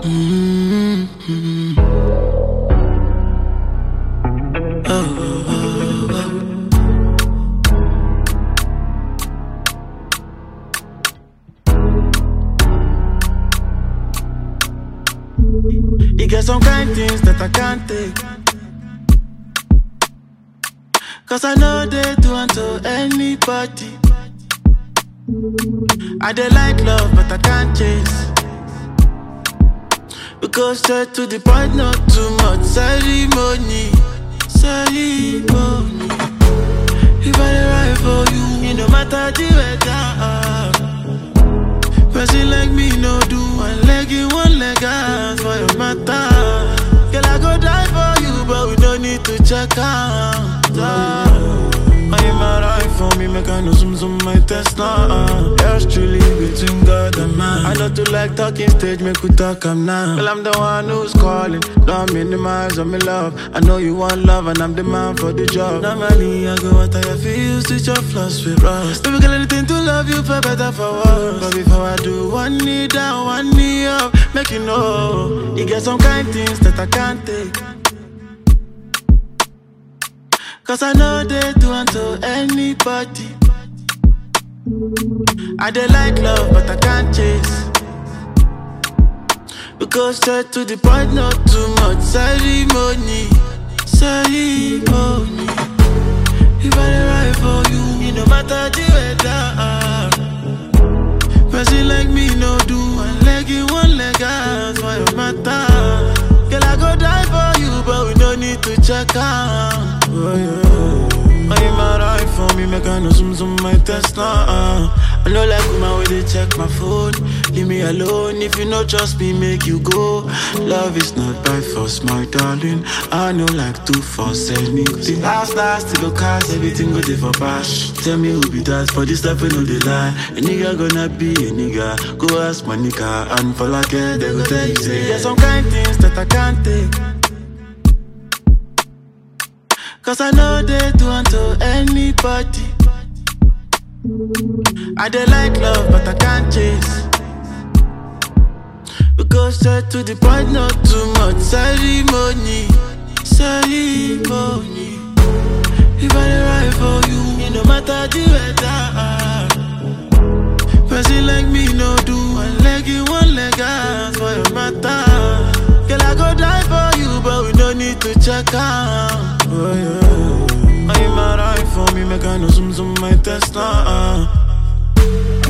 Mm-hmm. Oh, oh, oh, oh. You get some kind things that I can't take. Cause I know they do unto anybody. I dey like love, but I can't chase. We go straight to the point, not too much ceremony. Ceremony. If I dey ride for you, it no matter the weather. Person like me no do one leg in, one leg out for your matter. Girl, I go die for you, but we don't need to check out. Are you mad eye for me? Make I know some some my test now. Yours truly between God and man. I don't do like talking stage, make we talk am now. Well, I'm the one who's calling. Don't minimize on me love. I know you want love, and I'm the man for the job. Normally, I go out I feel switch your flaws with rust. Baby, girl, anything to love you for better for worse. But before I do, one knee down, one knee up, make you know. You get some kind things that I can't take. Cause I know they do unto anybody. I dey like love, but I can't chase. We go straight to the point, not too much ceremony. Ceremony. If I dey ride for you, it no matter the weather. Person like me no do one leg in, one leg out for your matter. Girl, I go die for you, but we don't need to check out. Oh, yeah. Are you mad eye for me? Make I know some some my test now. Uh. I know like woman where they check my phone. Leave me alone if you know trust me, make you go. Love is not by force, my darling. I know like two force anything. Last last to go cast everything go there for bash. Tell me who be that for this stuff we know they lie. A nigga gonna be a nigga. Go ask my nigga and for like it, they go tell you say. There's some kind things that I can't take. Cause I know they do unto anybody. I dey like love, but I can't chase. We go straight to the point, not too much ceremony. Ceremony. If I dey ride for you, it no matter the weather. Person like me no do one leg in, one leg out for your matter. Girl, I go die for you, but we don't need to check out. Oh, yeah. Are you mad eye for me? Make I know some some my test now. Uh.